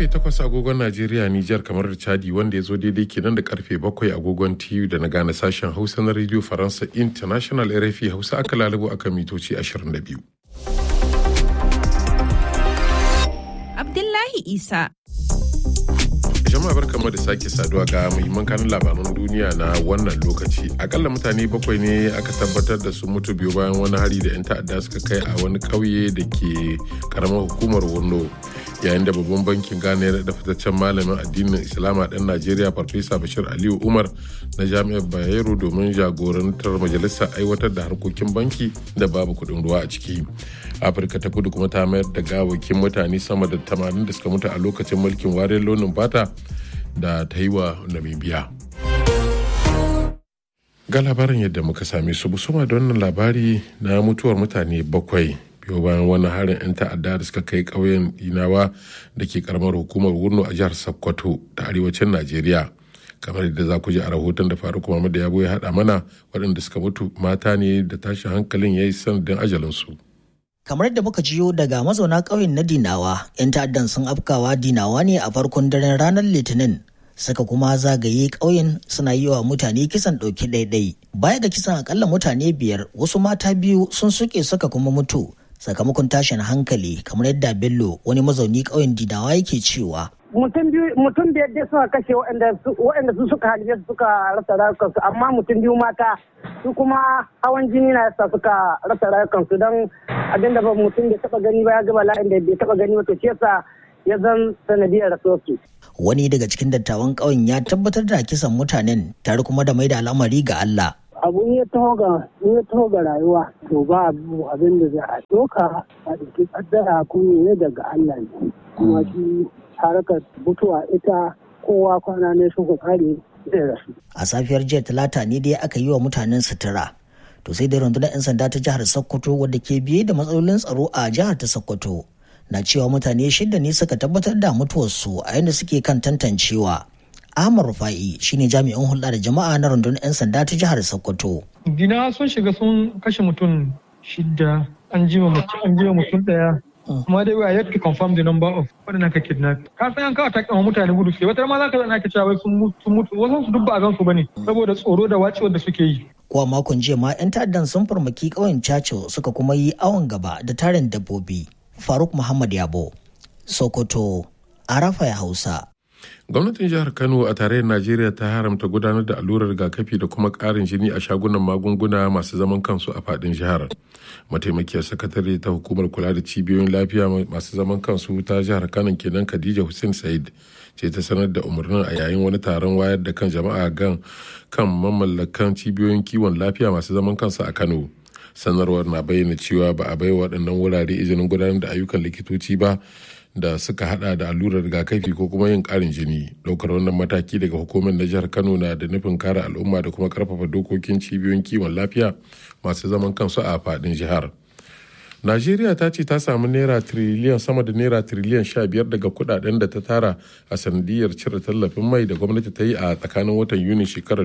karfe 8 agogon Najeriya Nijar kamar da Chadi wanda ya zo daidai kenan da karfe 7 agogon TU da na gane sashen Hausa na Radio Faransa International RFI Hausa aka lalubo aka mitoci 22. Abdullahi Isa. jama'a barkamu da sake saduwa ga muhimman kanun labaran duniya na wannan lokaci akalla mutane bakwai ne aka tabbatar da su mutu biyu bayan wani hari da 'yan ta'adda suka kai a wani ƙauye da ke karamar hukumar wurno yayin da babban bankin ghana ya da fitaccen malamin addinin islama ɗan najeriya farfesa bashir aliyu umar na jami'ar bayero domin jagorantar majalisar aiwatar da harkokin banki da babu kuɗin ruwa a ciki afirka ta kudu kuma ta mayar da gawakin mutane sama da 80 da suka mutu a lokacin mulkin wariyar launin fata da ta yi wa namibia ga labarin yadda muka same su busuma da wannan labari na mutuwar mutane bakwai biyo bayan wani harin 'yan ta'adda da suka kai ƙauyen dinawa da ke karamar hukumar wurno a jihar sokoto ta arewacin najeriya kamar yadda za ku ji a rahoton da faruk muhammad da yabo ya haɗa mana waɗanda suka mutu mata ne da tashin hankalin ya yi sanadin ajalinsu kamar da muka jiyo daga mazauna ƙauyen na dinawa 'yan ta'addan sun afkawa dinawa ne a farkon daren ranar litinin suka kuma zagaye ƙauyen suna yi wa mutane kisan ɗauki ɗaiɗai baya ga kisan akalla mutane biyar wasu mata biyu sun suke suka kuma mutu sakamakon tashin hankali kamar yadda bello wani mazauni ƙauyen dinawa yake cewa mutum biyu mutum biyar dai suka kashe waɗanda su suka halibe su suka rasa rayukansu amma mutum biyu mata su kuma hawan jini na yasa suka rasa rayukansu don abinda ba mutum bai taba gani ba ya ga bala'in da bai taba gani ba to shi yasa ya zan sanadiyar rasuwarsu. wani daga cikin dattawan ƙauyen ya tabbatar da kisan mutanen tare kuma da mai da al'amari ga Allah abu ya taho ga ya taho ga rayuwa to ba abin da za a doka a ɗauki kaddara kuma ne daga Allah ne kuma shi harkar mutuwa ita kowa kwana ne suka kare zai rasu. A safiyar jiya talata ne dai aka yi wa mutanen sutura. To sai dai rundunar 'yan sanda ta jihar Sokoto wadda ke biye da matsalolin tsaro a jihar ta Sokoto na cewa mutane shida ne suka tabbatar da mutuwarsu a yadda suke kan tantancewa. Ahmad Rufa'i shine jami'in hulɗa da jama'a na rundunar 'yan sanda ta jihar Sokoto. Dina sun shiga sun kashe mutum shida an jima mutum ɗaya kuma dai we yet to confirm the number of waɗannan ka kidnap ka san an kawo takin mutane gudu suke wata ma za ka zana ka cewa sun mutu wasu su duk ba a gansu bane saboda tsoro da wacewar da suke yi kuwa makon jiya ma 'yan ta'addan sun farmaki ƙauyen Churchill suka kuma yi awon gaba da tarin dabbobi faruk muhammad yabo sokoto arafa ya hausa gwamnatin jihar kano a tarayyar najeriya ta haramta gudanar da allurar rigakafi da kuma karin jini a shagunan magunguna masu zaman kansu a fadin jihar mataimakiyar sakatare ta hukumar kula da cibiyoyin lafiya masu zaman kansu ta jihar kano kenan khadija hussein said ce ta sanar da umarnin a yayin wani taron wayar da kan jama'a gan kan mamallakan cibiyoyin kiwon lafiya masu zaman kansu a kano sanarwar na bayyana cewa ba a bai waɗannan wurare izinin gudanar da ayyukan likitoci ba da suka hada da allurar rigakafi ko kuma yin karin jini daukar wannan mataki daga hukumar na jihar kano na da nufin kare al'umma da kuma karfafa dokokin cibiyoyin kiwon lafiya masu zaman kansu a fadin jihar najeriya ta ce ta samu naira tiriliyan sama da naira tiriliyan sha biyar daga kudaden da ta tara a sanadiyar cire tallafin mai da gwamnati ta yi a tsakanin watan yuni shekarar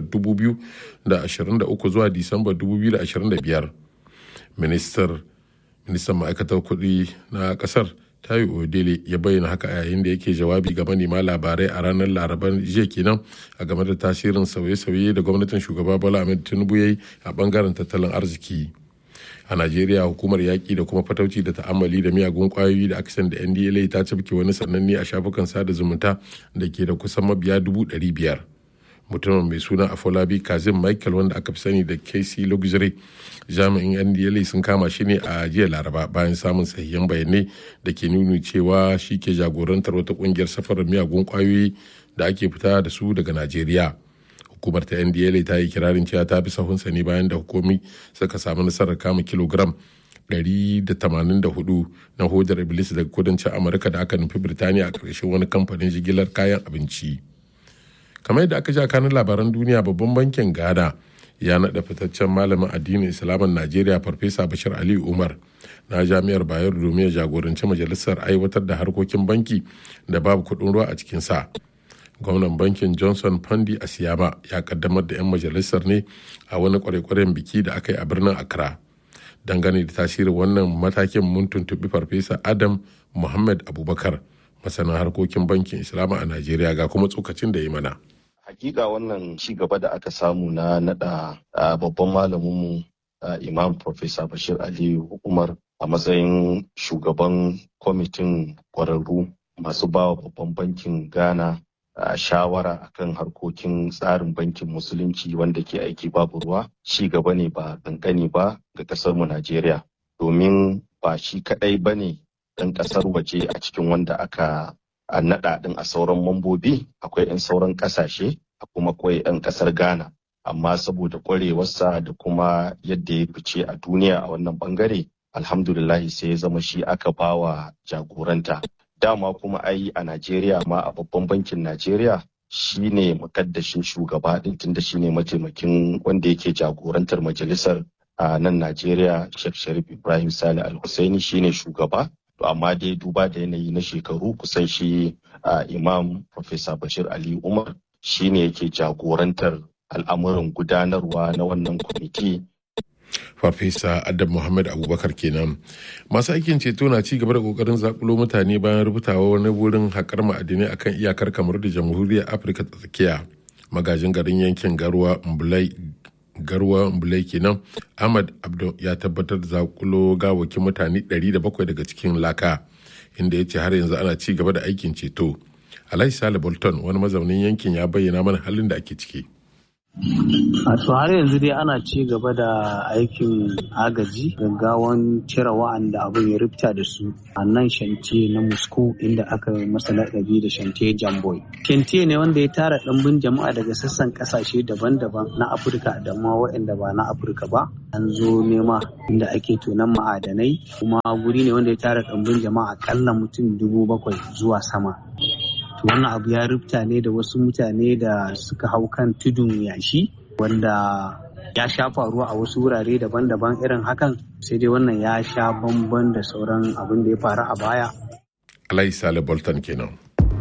2023 zuwa disamba 2025 ministan ma'aikatar kuɗi na ƙasar tayi odele ya bayyana haka a yayin da yake jawabi ga manema labarai a ranar laraban jiya kenan a game da tasirin sauye-sauye da gwamnatin shugaba bola ahmed tinubu ya yi a bangaren tattalin arziki a najeriya hukumar yaƙi da kuma fatauci da ta'ammali da miyagun ƙwayoyi da akisan da ndla ta cafke wani sananne a shafukan sada zumunta da ke da kusan mabiya dubu ɗari biyar mutumin mai suna afolabi kazim michael wanda aka fi sani da kc luxury jami'in ndla sun kama shi ne a jiya laraba bayan samun sahihan bayanai da ke nuni cewa shi ke jagorantar wata kungiyar safarar miyagun kwayoyi da ake fita da su daga najeriya hukumar ta ndla ta yi kirarin cewa ta fi sahunsa ne bayan da hukumi suka samu nasarar kama kilogram 184 na hodar iblis daga kudancin amurka da aka nufi birtaniya a ƙarshen wani kamfanin jigilar kayan abinci kamar yadda aka ja kanin labaran duniya babban bankin ghana ya naɗa fitaccen malamin addinin islamin najeriya farfesa bashir ali umar na jami'ar bayero domin ya jagoranci majalisar aiwatar da harkokin banki da babu kuɗin ruwa a cikinsa gwamnan bankin johnson pandi asiyama ya kaddamar da 'yan majalisar ne a wani kwarekwaren biki da aka yi a birnin accra dangane da tasirin wannan matakin mun tuntuɓi farfesa adam muhammad abubakar masanin harkokin bankin islama a najeriya ga kuma tsokacin da ya mana hakika wannan ci gaba da aka samu na nada babban malaminmu imam professor bashir aliyu umar a matsayin shugaban kwamitin kwararru masu bawa babban bankin ghana a shawara akan harkokin tsarin bankin musulunci wanda ke aiki babu ruwa ci gaba ne ba kankani ba ga kasar mu Najeriya domin ba shi kadai ba ne ɗan ƙasar waje a cikin wanda aka naɗa ɗin a sauran mambobi akwai 'yan sauran ƙasashe kuma akwai 'yan ƙasar Ghana amma saboda ƙwarewarsa da kuma yadda ya fice a duniya a wannan bangare alhamdulillahi sai ya zama shi aka bawa jagoranta dama kuma ai a Najeriya ma a babban bankin Najeriya shi ne makaddashin shugaba din tunda shi ne mataimakin wanda yake jagorantar majalisar a nan Najeriya Sheikh Sharif Ibrahim Sani Al-Husaini shi ne shugaba to amma dai duba da yanayi na shekaru kusan shi Imam Professor Bashir Ali Umar shi ne yake jagorantar al'amuran gudanarwa na wannan kwamiti farfesa adam muhammad abubakar kenan masu aikin ceto na ci gaba da kokarin zakulo mutane bayan rubutawa wani wurin haƙar ma'adinai akan iyakar kamar da jamhuriyar afirka ta tsakiya magajin garin yankin garwa mbulai garwa mbulai kenan ahmad abdu ya tabbatar da zakulo gawakin mutane 700 daga cikin laka inda ya ce har yanzu ana ci gaba da aikin ceto alhaji sale bolton wani mazaunin yankin ya bayyana mana halin da ake ciki A to har yanzu dai ana ci gaba da aikin agaji gaggawan cire wa'anda abin ya rufta da su a nan shantiye na Moscow inda aka yi masa laƙabi da shantiye Jamboy. Shantiye ne wanda ya tara ɗimbin jama'a daga sassan ƙasashe daban-daban na Afirka da ma waɗanda ba na Afirka ba. An zo nema inda ake tonon ma'adanai kuma guri ne wanda ya tara ɗimbin jama'a akalla mutum dubu bakwai zuwa sama. wannan abu ya rufta ne da wasu mutane da suka hau kan tudun yashi wanda ya sha faruwa a wasu wurare daban-daban irin hakan sai dai wannan ya sha bamban da sauran abin da ya faru a baya. Alai Sale Bolton kenan.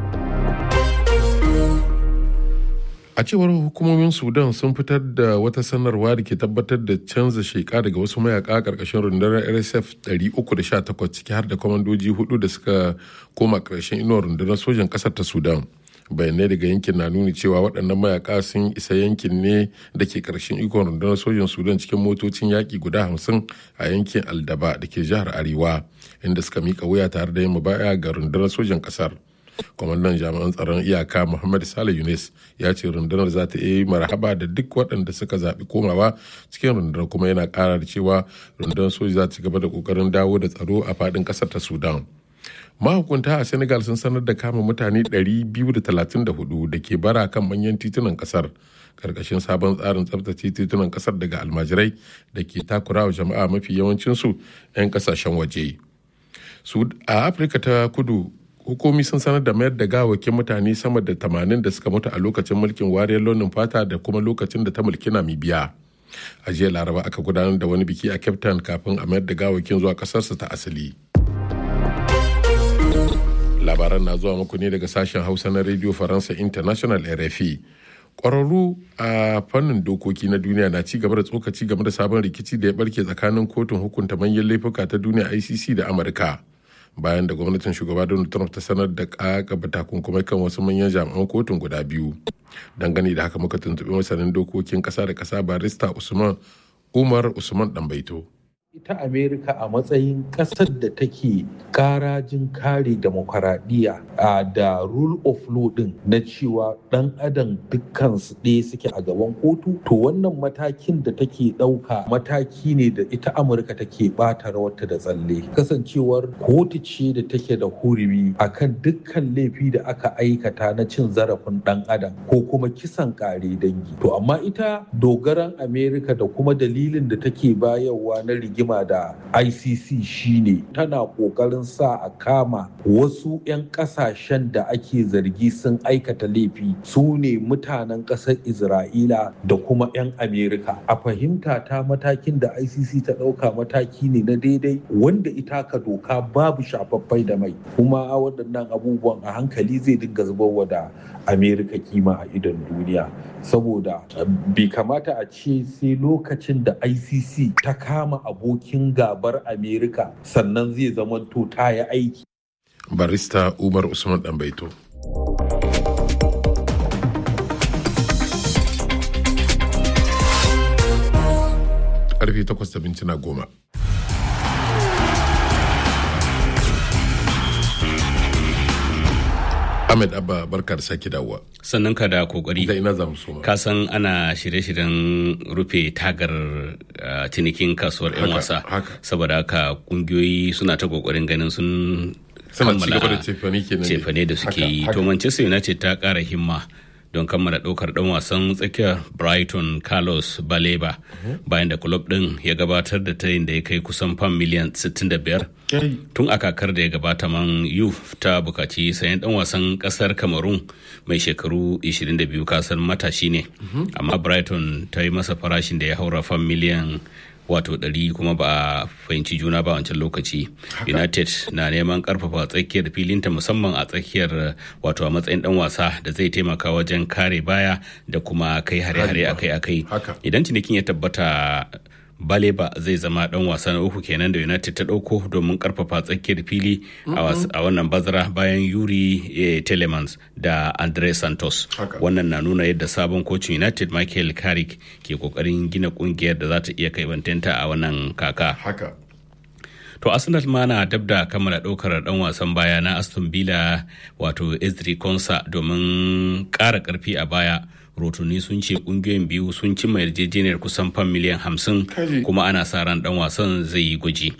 A cewar hukumomin Sudan sun fitar da wata sanarwa da ke tabbatar da canza sheka daga wasu mayaka karkashin rundunar RSF 318 ciki har da kwamandoji hudu da suka koma karshen inuwar rundunar sojan kasar ta Sudan. bayanai daga yankin na nuni cewa waɗannan mayaka sun isa yankin ne da ke ƙarshen ikon rundunar sojan sudan cikin motocin yaƙi guda hamsin a yankin aldaba da ke jihar arewa inda suka mika wuya tare da yin mubaya ga rundunar sojan ƙasar kwamandan jami'an tsaron iyaka muhammad salih yunis ya ce rundunar za ta yi marhaba da duk waɗanda suka zaɓi komawa cikin rundunar kuma yana ƙara da cewa rundunar soja za ta ci gaba da ƙoƙarin dawo da tsaro a faɗin ƙasar ta sudan mahukunta a senegal sun sanar da kama mutane 234 da ke bara kan manyan titunan kasar karkashin sabon tsarin tsabtace titunan kasar daga almajirai da ke takurawa jama'a mafi yawancinsu 'yan kasashen waje a afirka ta kudu hukumi sun sanar da mayar da gawakin mutane sama da 80 da suka mutu a lokacin mulkin wariyar launin fata da kuma lokacin da ta mulki namibiya a jiya laraba aka gudanar da wani biki a cape town kafin a mayar da gawakin zuwa kasarsa ta asali labaran na zuwa muku ne daga sashen hausa na radio faransa international rfi kwararru a fannin dokoki na duniya na ci gaba da tsokaci game da sabon rikici da ya barke tsakanin kotun hukunta manyan laifuka ta duniya icc da amurka bayan da gwamnatin shugaba donald trump ta sanar da kakaba takunkumai kan wasu manyan jami'an kotun guda biyu dangane da haka muka tuntuɓi masanin dokokin ƙasa da ƙasa barista usman umar usman ɗanbaito. ita amerika a matsayin kasar da take karajin kare demokaradiyya da rule of law din na cewa dan adam dukkan su ɗaya suke a gaban kotu to wannan matakin da take ɗauka mataki ne da ita amurka take ɓata rawarta da tsalle kasancewar kotu ce da take da hurumi akan dukkan laifi da aka aikata na cin zarafin dan adam ko kuma kisan kare dangi to amma ita dogaran amerika da kuma dalilin da take bayarwa na rigima rigima da ICC shine tana kokarin sa a kama wasu 'yan kasashen da ake zargi sun aikata laifi su ne mutanen ƙasar Isra'ila da kuma 'yan Amerika. A fahimta ta matakin da ICC ta ɗauka mataki ne na daidai wanda ita ka doka babu shafaffai da mai kuma waɗannan abubuwan a hankali zai dinga zubarwa da Amerika kima a idon duniya saboda bai kamata a ce sai lokacin da ICC ta kama abokin gabar Amerika sannan zai zamanto ta yi aiki. barista umar usman ɗanbaito. karfe 8 da mintuna goma. Ahmed Abba barka da sake dawowa. Sannan ka da kokari. Da ina zamu soma. Ka san ana shirye-shiryen rufe tagar uh, cinikin kasuwar 'yan wasa. Saboda haka kungiyoyi suna ta kokarin ganin sun Suna ci gaba da cefane kenan. cefane da suke yi. To Manchester United ta kara himma. don kammala ɗaukar ɗan wasan tsakiyar brighton carlos baleba bayan da kulob ɗin ya gabatar da tayin da ya kai kusan fam miliyan 65 tun a kakar da ya gabata man yuf ta bukaci sayan ɗan wasan ƙasar cameroon mai shekaru 22 kasar matashi ne amma brighton ta yi masa farashin da ya haura fam miliyan wato ɗari kuma ba a fahimci juna ba wancan lokaci united na neman karfafa tsakiyar filinta musamman a tsakiyar wato a matsayin dan wasa da zai taimaka wajen kare baya da kuma kai hare-hare akai-akai idan cinikin ya tabbata baleba zai zama dan wasa na uku kenan da united ta dauko domin karfafa tsakiyar fili a wannan bazara bayan yuri telemans da andre santos wannan na nuna yadda sabon kocin united michael carrick ke kokarin gina kungiyar da za ta iya kai bantanta a wannan kaka To Arsenal ma na dab da kammala ɗaukar ɗan wasan baya na Aston Villa wato Ezri Konsa domin ƙara ƙarfi a baya. rotuni sun ce kungiyoyin biyu sun cimma yarjejeniyar kusan fan miliyan hamsin kuma ana sa ran dan wasan zai yi gwaji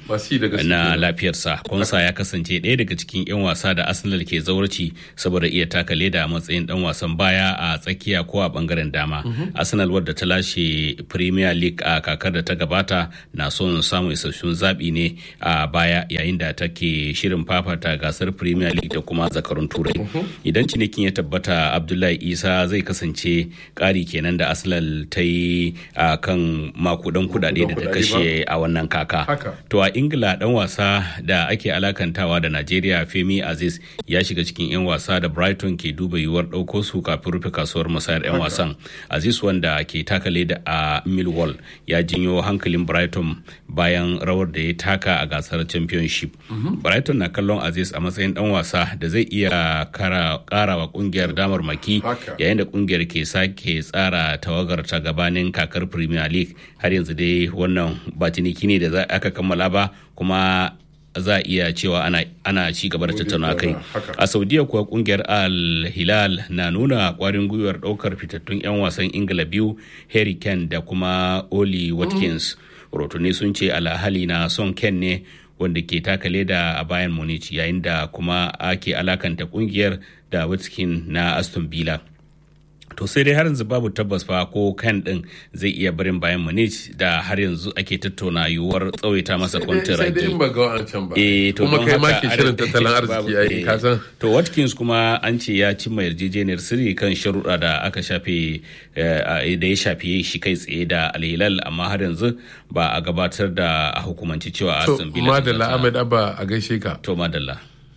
na lafiyarsa konsa ya kasance ɗaya daga cikin 'yan wasa da arsenal ke zaurci saboda iya taka leda a matsayin dan wasan baya a tsakiya ko a bangaren dama arsenal wadda ta lashe premier league a kakar da ta gabata na son samun isasshun zaɓi ne a baya yayin da take shirin fafata gasar premier league da kuma zakarun turai idan cinikin ya tabbata abdullahi isa zai kasance ƙari kenan da arsenal ta yi a kan makudan kudade da ta kashe a wannan kaka to a ingila dan wasa da ake alakantawa da najeriya femi aziz ya shiga cikin 'yan wasa da brighton ke duba yiwuwar ɗauko su kafin rufe kasuwar musayar 'yan wasan aziz wanda ke takale da a millwall ya jinyo hankalin brighton bayan rawar da ya taka a gasar championship brighton na kallon aziz a matsayin dan wasa da zai iya kara wa kungiyar damar maki yayin da kungiyar ke sake tsara tawagar ta gabanin kakar premier league har yanzu dai wannan ba ciniki ne da za aka kammala ba kuma za a iya cewa ana, ana ci gaba da tattauna kai a saudiya kuwa kungiyar al hilal na nuna kwarin gwiwar daukar fitattun 'yan wasan ingila biyu harry kane da kuma oli watkins rotuni sun ce alhali na son ken ne wanda ke taka leda a bayan munich yayin da kuma ake alakanta kungiyar da watkins na aston villa to sai dai har yanzu babu tabbas fa ko kan din zai iya barin bayan munich da har yanzu ake tattauna yiwuwar tsawaita masa kwantiragi sai dai ba ga wancan ba eh to kuma kai ma ke shirin tattalin arziki ai ka san to watkins kuma an ce ya cimma yarjejeniyar sirri kan sharuɗa da aka shafe da ya shafe shi kai tsaye da alhilal amma har yanzu ba a gabatar da a hukumanci cewa a to madalla ahmed abba a gaishe ka to madalla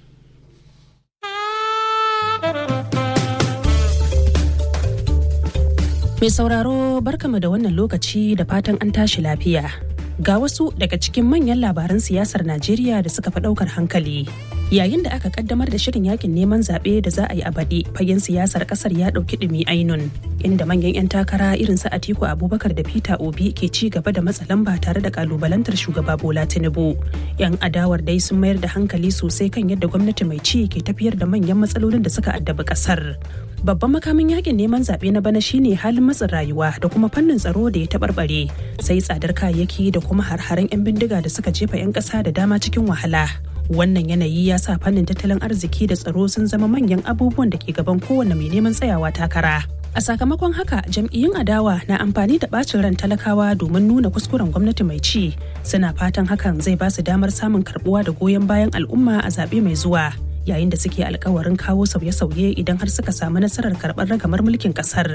Mai sauraro barkama da wannan lokaci da fatan an tashi lafiya. Ga wasu daga cikin manyan labaran siyasar Najeriya da suka fi ɗaukar hankali. Yayin da aka kaddamar da shirin yakin neman zaɓe da za a yi a baɗi, fagen siyasar ƙasar ya ɗauki ɗumi ainun, inda manyan 'yan takara irin su Atiku Abubakar da Peter Obi ke ci gaba da matsa lamba tare da kalubalantar shugaba Bola Tinubu. 'Yan adawar dai sun mayar da hankali sosai kan yadda gwamnati mai ci ke tafiyar da manyan matsalolin da suka addabi ƙasar. babban makamin yakin neman zaɓe na bana shine halin matsin rayuwa da kuma fannin tsaro da ya taɓarɓare sai tsadar kayayyaki da kuma har-haren 'yan bindiga da suka jefa 'yan ƙasa da dama cikin wahala wannan yanayi ya sa fannin tattalin arziki da tsaro sun zama manyan abubuwan da ke gaban kowane mai neman tsayawa takara a sakamakon haka jam'iyyun adawa na amfani da bacin ran talakawa domin nuna kuskuren gwamnati mai ci suna fatan hakan zai ba su damar samun karbuwa da goyon bayan al'umma a zaɓe mai zuwa yayin da suke alkawarin kawo sauye-sauye idan har suka samu nasarar karɓar ragamar mulkin ƙasar.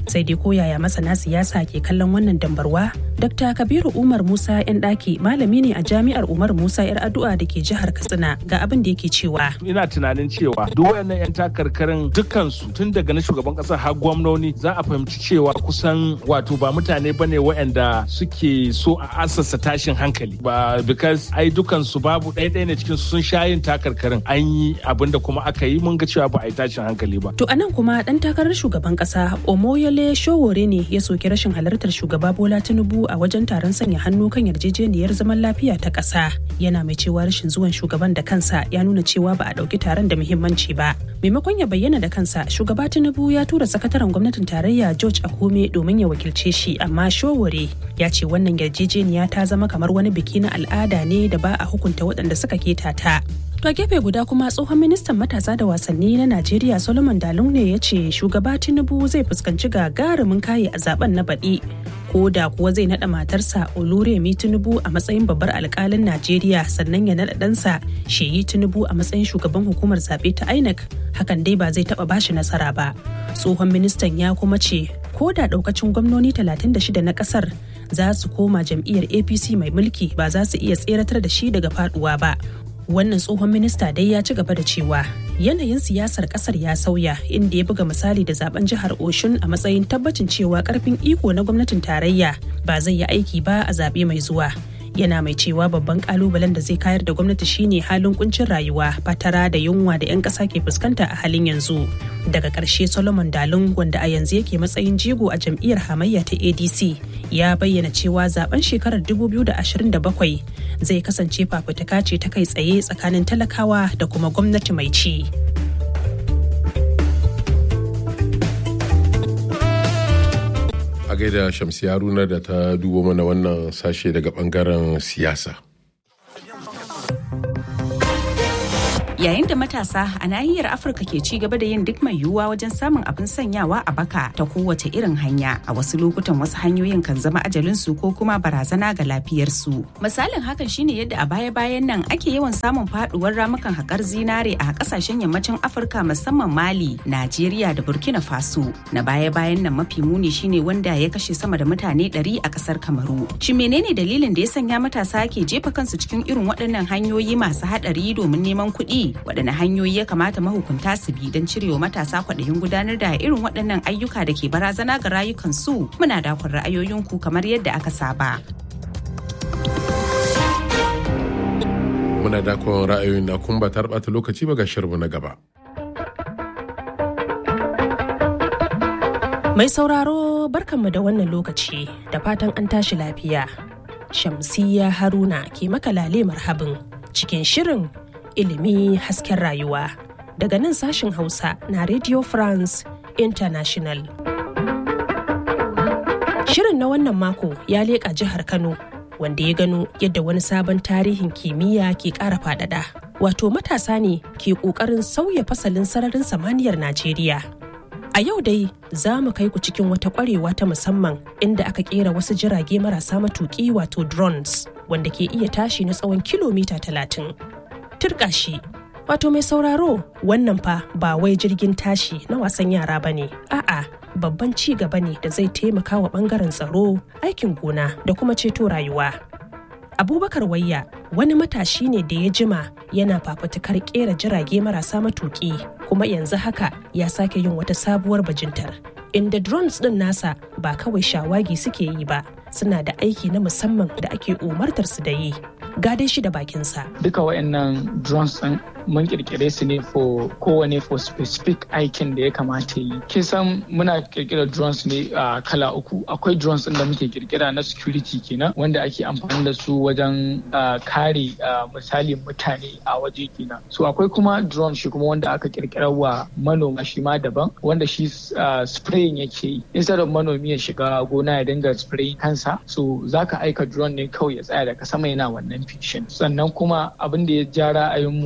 sai dai koyaya masana siyasa ke kallon wannan dambarwa dr kabiru umar musa yan daki malami ne a jami'ar umar musa yar addu'a da ke jihar katsina ga abin da yake cewa ina tunanin cewa duk wayannan yan takarkarin dukkansu tun daga na shugaban kasa har gwamnoni za a fahimci cewa kusan wato ba mutane bane wayanda suke so a asasa tashin hankali ba because ai dukansu babu ɗaya ɗaya ne cikin sun sha yin takarkarin an yi abin da kuma aka yi mun ga cewa ba a yi tashin hankali ba to anan kuma dan takarar shugaban kasa omoyele showore ne ya soki rashin halartar shugaba bola tinubu a wajen taron sanya hannu kan yarjejeniyar zaman lafiya ta ƙasa yana mai cewa rashin zuwan shugaban da kansa ya nuna cewa ba a ɗauki taron da muhimmanci ba maimakon ya bayyana da kansa shugaba tinubu ya tura sakataren gwamnatin tarayya george akume domin ya wakilce shi amma showore ya ce wannan yarjejeniya ta zama kamar wani biki na al'ada ne da ba a hukunta waɗanda suka keta ta To a gefe guda kuma tsohon ministan matasa da wasanni na Najeriya Solomon Dalung ne ya ce shugaba Tinubu zai fuskanci gagarumin kaye a zaben na baɗi. Ko da kuwa zai naɗa matarsa Oluremi Tinubu a matsayin babbar alkalin Najeriya sannan ya naɗa ɗansa Sheyi Tinubu a matsayin shugaban hukumar zaɓe ta INEC hakan dai ba zai taɓa bashi nasara ba. Tsohon ministan ya kuma ce ko da ɗaukacin gwamnoni 36 na ƙasar za su koma jam'iyyar APC mai mulki ba za su iya tseratar da shi daga faɗuwa ba. wannan tsohon minista dai ya ci gaba da cewa yanayin siyasar kasar ya sauya inda ya buga misali da zaben jihar oshun a matsayin tabbacin cewa karfin iko na gwamnatin tarayya ba zai yi aiki ba a zaɓe mai zuwa yana mai cewa babban kalubalen da zai kayar da gwamnati shine halin kuncin rayuwa fatara da yunwa da 'yan ƙasa ke fuskanta a halin yanzu daga ƙarshe solomon dalun wanda a yanzu yake matsayin jigo a jam'iyyar hamayya ta adc ya bayyana cewa zaben shekarar 2027 zai kasance fafutuka ce ta kai tsaye tsakanin talakawa da kuma gwamnati mai ci. a gaida shamsi haruna da ta dubo mana wannan sashe daga bangaren siyasa yayin da matasa a nahiyar afirka ke ci gaba da yin duk mai yiwuwa wajen samun abin sanyawa a baka ta kowace irin hanya a wasu lokutan wasu hanyoyin kan zama ajalinsu ko kuma barazana ga lafiyarsu misalin hakan shine yadda a baya bayan nan ake yawan samun faduwar ramukan haƙar zinare a ƙasashen yammacin afirka musamman mali najeriya da burkina faso na baya bayan nan mafi muni shine wanda ya kashe sama da mutane 100 a ƙasar kamaru shi menene dalilin da ya sanya matasa ke jefa kansu cikin irin waɗannan hanyoyi masu haɗari domin neman kuɗi waɗanne hanyoyi ya kamata mahukunta su bi don cirewa matasa kwaɗayin gudanar da irin waɗannan ayyuka da ke barazana ga rayukansu muna dakon ra'ayoyinku kamar yadda aka saba. muna dakon ra'ayoyin na kun ba ɓata lokaci ba ga shirmu na gaba Mai sauraro barkanmu da wannan lokaci da fatan an tashi lafiya. Shamsiya Haruna ke makalale marhabin cikin shirin ilimi hasken rayuwa daga nan sashen hausa na radio france international shirin na wannan mako ya leƙa jihar kano wanda ya gano yadda wani sabon tarihin kimiyya ke ƙara faɗaɗa wato matasa ne ke ƙoƙarin sauya fasalin sararin samaniyar najeriya a yau dai za mu kai ku cikin wata ƙwarewa ta musamman inda aka ƙera wasu jirage marasa matuƙi wato drones wanda ke iya tashi na tsawon kilomita talatin turka shi wato mai sauraro wannan fa ba wai jirgin tashi na wasan yara ba ne a'a babban ci gaba ne da zai taimaka wa bangaren tsaro aikin gona da kuma ceto rayuwa abubakar wayya wani matashi ne da ya jima yana fafutukar kera jirage marasa matuki kuma yanzu haka ya sake yin wata sabuwar bajintar inda drones din nasa ba kawai shawagi suke yi ba suna da aiki na musamman da ake umartar su da yi gadai shi da bakinsa. Duka wayannan drones ɗin mun kirkire su ne for kowane for specific aikin da ya kamata yi. Kin san muna kirkira drones ne a kala uku. Akwai drones ɗin da muke kirkira na security kenan wanda ake amfani da su wajen kare misali mutane a waje kenan. So akwai kuma drone shi kuma wanda aka kirkira wa manoma shi ma daban wanda shi spraying yake yi. Instead of manomi ya shiga gona ya dinga spraying kansa so zaka aika drone ne kawai ya tsaya daga sama yana wannan fishin sannan kuma abin da ya ja ra'ayinmu ko kuma na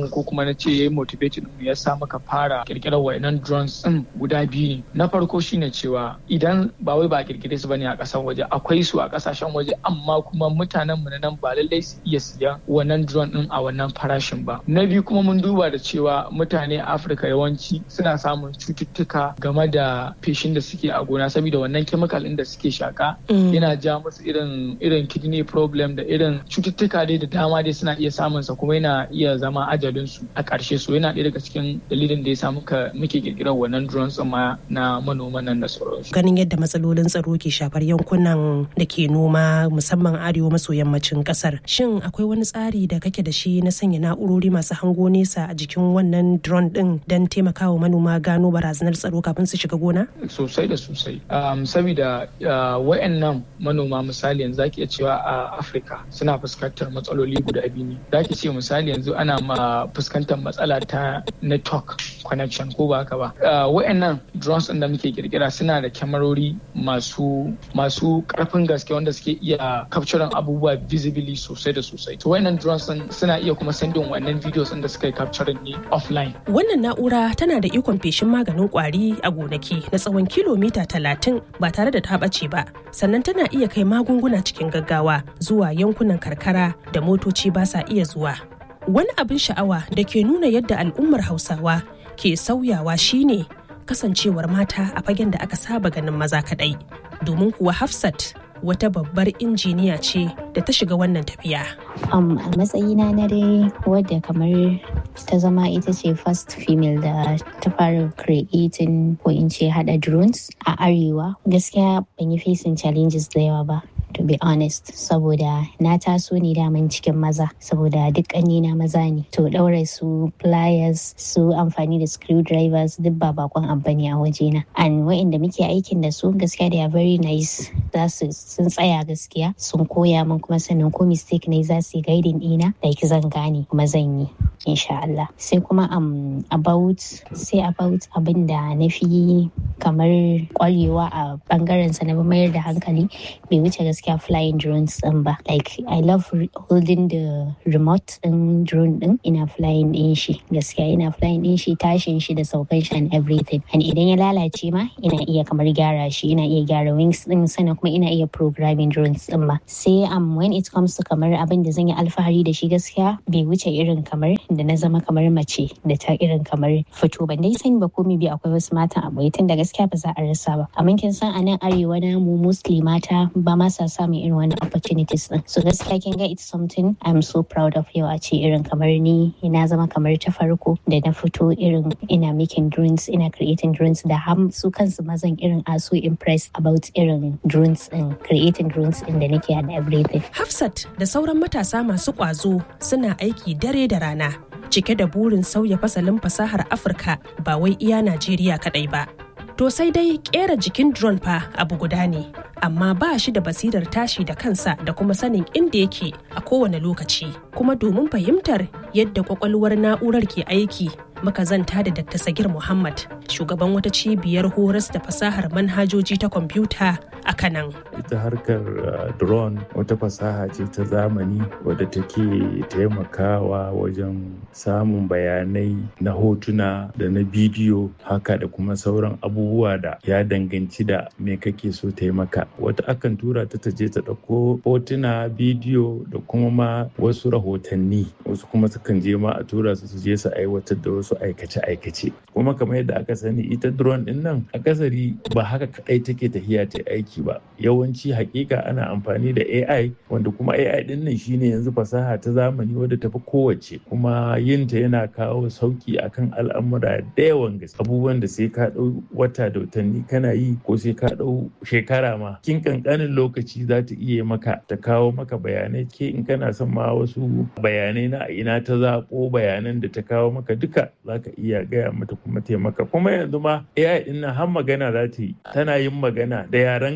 na ce ya yi motivating mu ya sa muka fara kirkirar wayannan drones din guda biyu ne na farko shine cewa idan ba wai ba a kirkire su bane a kasan waje akwai su a kasashen waje amma kuma mutanen mu na nan ba lallai su iya siya wannan drone din a wannan farashin ba na biyu kuma mun duba da cewa mutane a afirka yawanci suna samun cututtuka game da feshin da suke a gona saboda wannan chemical din da suke shaka yana ja musu irin irin kidney problem da irin cututtuka dai da dama dai suna iya samun sa kuma yana iya zama ajalin su a ƙarshe so yana ɗaya daga cikin dalilin da ya sa muka muke kirkirar wannan drones ma na manoman nan da sauransu ganin yadda matsalolin tsaro ke shafar yankunan da ke noma musamman arewa maso yammacin kasar shin akwai wani tsari da kake da shi na sanya na'urori masu hango nesa a jikin wannan drone din don taimakawa manoma gano barazanar tsaro kafin su shiga gona sosai da sosai um, saboda uh, wayannan manoma misali yanzu zaki iya cewa a afirka suna fuskantar matsaloli guda biyu ne zaki ce misali yanzu ana ma fuskantar matsala ta network connection ko ba haka ba uh, wayannan drones din da muke kirkira suna da kyamarori masu masu karfin gaske wanda suke iya capturing abubuwa visibly sosai da sosai to wayannan drones din suna iya kuma sending wannan videos din da suka yi capturing ne offline wannan na'ura tana da ikon feshin maganin kwari a gonaki na tsawon kilomita talatin ba tare da ta ɓace ba sannan tana iya kai magunguna cikin gaggawa zuwa yankunan karkara da motoci ba sa iya zuwa wani abin sha'awa da ke nuna yadda al'ummar hausawa ke sauyawa shine kasancewar mata a fagen da aka saba ganin maza kadai domin kuwa hafsat wata babbar injiniya ce da ta shiga wannan tafiya. Um, a matsayina na dai wadda kamar ta zama ita ce first female da ta fara creating ko in ce hada drones a arewa gaskiya ban yi facing challenges da yawa ba to be honest saboda na taso ne daman cikin maza saboda duk na maza ne to ɗaure su pliers su amfani da screwdrivers duk ba bakon amfani a wajena and wa'inda muke aikin da su gaskiya they are very nice za su sun tsaya gaskiya sun koya min kuma sannan ko mistake ne za su yi guiding ɗina da zan gane kuma zan yi insha Allah sai kuma um, about sai about abin da na fi kamar kwarewa a bangaren sa na mayar da hankali bai wuce gaskiya flying drones din ba like I love holding the remote din drone din ina flying din shi gaskiya ina flying din shi tashin shi da saukan shi and everything and idan ya lalace ma ina iya kamar gyara shi ina iya gyara wings din sannan kuma ina iya programming drones din ma sai um when it comes to kamar abin da zan yi alfahari da shi gaskiya bai wuce irin kamar da na zama kamar mace da ta irin kamar fito ban dai sani ba komai bi akwai wasu matan a tun da gaskiya ba za a rasa ba amma kin san a nan arewa na mu mostly mata ba ma sa samun irin wani opportunities din so gaskiya kin ga it's something I'm so proud of yau a ce irin kamar ni ina zama kamar ta farko da na fito irin ina making drones ina creating drones da har su kansu mazan irin are so impressed about irin drones din creating drones din da nake and everything Hafsat da sauran matasa masu kwazo suna aiki dare da rana cike da burin sauya fasalin fasahar Afirka ba wai iya Najeriya kadai ba. To sai dai kera jikin drone fa abu guda ne, amma ba shi da basirar tashi da kansa da kuma sanin inda yake a kowane lokaci. Kuma domin fahimtar yadda kwakwalwar na'urar ke aiki muka zanta da Dr. Sagir Muhammad, shugaban wata cibiyar horas da fasahar manhajoji ta kwamfuta a Kanan. Ita harkar drone wata fasaha ce ta zamani wadda take taimakawa wajen samun bayanai na hotuna da na bidiyo haka da kuma sauran abubuwa da ya danganci da me kake so taimaka. Wata akan tura ta je ta ɗauko hotuna, bidiyo da kuma ma wasu rahotanni. Wasu kuma sukan je ma a tura su su je su aiwatar da wasu aikace-aikace. Kuma kamar yadda aka sani ita drone din nan akasari ba haka kadai take tafiya ta aiki ba. Yawanci hakika ana amfani da AI wanda kuma AI din nan shine yanzu fasaha ta zamani wadda tafi kowace kuma yinta yana kawo sauki akan al'amura da yawan gaske. Abubuwan da sai ka ɗau wata da watanni kana yi ko sai ka ɗau shekara ma. Kin kankanin lokaci za ta iya maka ta kawo maka bayanai ke in kana son ma wasu bayanai na ina ta zaɓo bayanan da ta kawo maka duka za ka iya gaya mata kuma taimaka kuma yanzu ma AI din nan har magana za ta yi tana yin magana da yarenka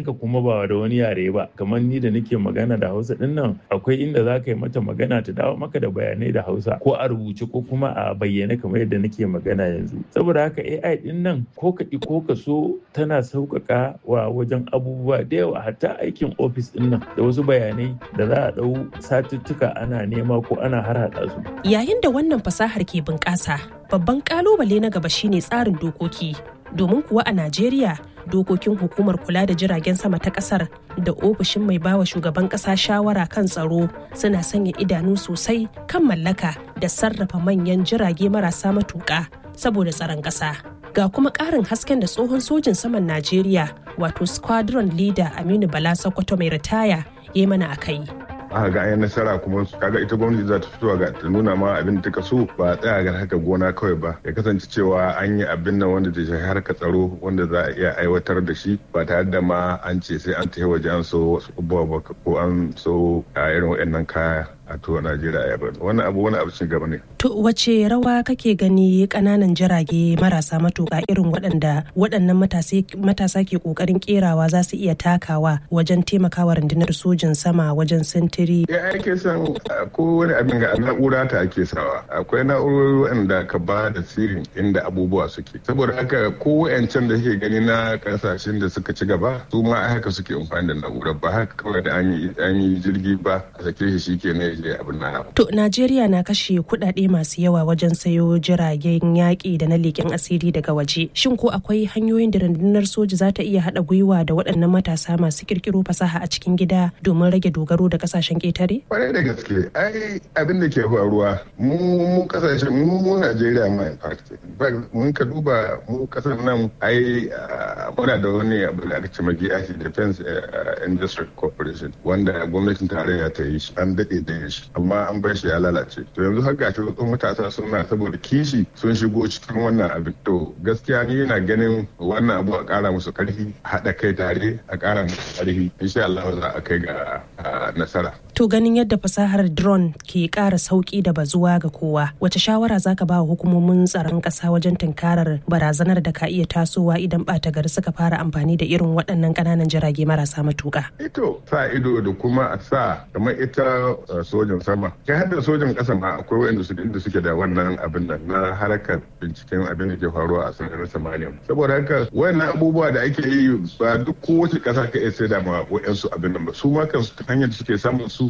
yarenka kuma ba da wani yare ba kamar ni da nake magana da hausa din nan akwai inda za ka yi mata magana ta dawo maka da bayanai da hausa ko a rubuce ko kuma a bayyane kamar yadda nake magana yanzu saboda haka ai din nan ko ka ko ka so tana sauƙaƙa wa wajen abubuwa da yawa hatta aikin ofis din nan da wasu bayanai da za a ɗau satuttuka ana nema ko ana harhaɗa su yayin da wannan fasahar ke bunƙasa babban ƙalubale na gaba shine tsarin dokoki domin kuwa a Najeriya dokokin hukumar kula da jiragen sama ta kasar da ofishin mai bawa shugaban kasa shawara kan tsaro suna sanya idanu sosai kan mallaka da sarrafa manyan jirage marasa matuƙa saboda tsaron ƙasa. Ga kuma ƙarin hasken da tsohon sojin saman Najeriya wato squadron leader Aminu Bala Sokoto mai ritaya ya mana a kai. aka ga an nasara kuma kaga ita gwamnati za ta fito ga ta nuna ma abin da ta so ba a tsaya ga haka gona kawai ba ya kasance cewa an yi abin nan wanda da shi harka tsaro wanda za a iya aiwatar da shi ba tare da ma an ce sai an tafi waje an so wasu abubuwa ba ko an so a irin waɗannan kaya a to Najeriya ya bari wannan abu wani abu cin gaba ne. To wace rawa kake gani kananan jirage marasa matuƙa irin waɗanda waɗannan matasa ke ƙoƙarin ƙerawa za su iya takawa wajen taimakawa rundunar sojin sama wajen sintiri. Ya ake son ko wani abin ga na'ura ta ake sawa akwai na'urori waɗanda ka ba da sirrin inda abubuwa suke saboda haka ko wayancan da ke gani na kasashen da suka ci gaba su ma haka suke amfani da na'urar ba haka kawai da an yi jirgi ba a sake shi shi ke ne je abin na To Najeriya na kashe kuɗaɗe masu yawa wajen sayo jiragen yaƙi da na leƙen asiri daga waje. Shin ko akwai hanyoyin da rundunar soji za ta iya haɗa gwiwa da waɗannan matasa masu ƙirƙiro fasaha a cikin gida domin rage dogaro da ƙasashen ƙetare? Kwarai da gaske, ai abin da ke faruwa mu mu kasashen mu mu Najeriya ma in fact. Mun ka duba mu kasar nan ai muna da wani abu da ake cewa GIC Defense Industry Corporation wanda gwamnatin tarayya ta yi shi an daɗe da shi amma an bar shi ya lalace to yanzu har gashi wasu matasa suna saboda kishi sun shigo cikin wannan abin to gaskiya ni yana ganin wannan abu a ƙara musu ƙarfi haɗa kai tare a ƙara musu ƙarfi insha Allah za a kai ga nasara To ganin yadda fasahar drone ke ƙara sauƙi da bazuwa ga kowa, wace shawara zaka ba wa hukumomin tsaron ƙasa wajen tunkarar barazanar da ka iya tasowa idan ɓata gari suka fara amfani da irin waɗannan ƙananan jirage marasa matuƙa? Ito sa ido da kuma a sa kamar ita sojan sama. Kai har da sojan ƙasa ma akwai waɗanda su inda suke da wannan abin nan na harkar binciken abin da ke faruwa a sararin samaniya. Saboda haka wayannan abubuwa da ake yi ba duk kowace ƙasa ka iya sai da ma waɗansu abin nan ba. Su ma kansu hanyar da suke samun su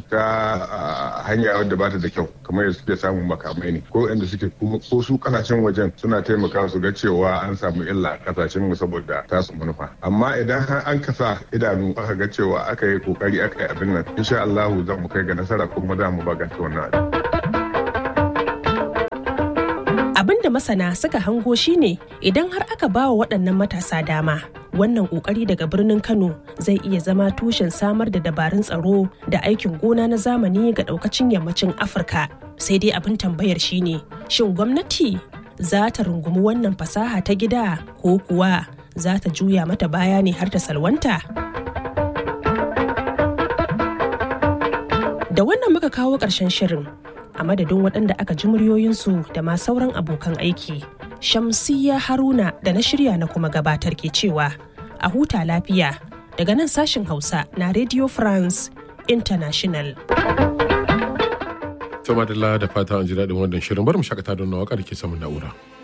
ta hanya wadda bata da kyau kamar yadda suke samun makamai ne ko inda suke ko su kasashen wajen suna taimaka su ga cewa an samu illa a kasashen mu saboda tasu manufa amma idan har an kasa idanu aka ga cewa aka yi kokari aka yi abin nan insha Allah za mu kai ga nasara kuma za mu baganta wannan abin da masana suka hango shine idan har aka ba wa waɗannan matasa dama wannan kokari daga birnin kano zai iya zama tushen samar da dabarun tsaro da aikin gona na zamani ga daukacin yammacin afirka sai dai abin tambayar shine shin gwamnati za ta rungumi wannan fasaha ta gida ko kuwa za ta juya mata baya ne har ta salwanta da wannan muka kawo ƙarshen shirin a madadin waɗanda aka ji muryoyinsu da ma sauran abokan aiki shamsiya haruna da na shirya na kuma gabatar ke cewa a huta lafiya daga nan sashin hausa na radio france international Sama da fata an ji daɗin wannan shirin bari mu shakata don na waƙar ke samun na'ura.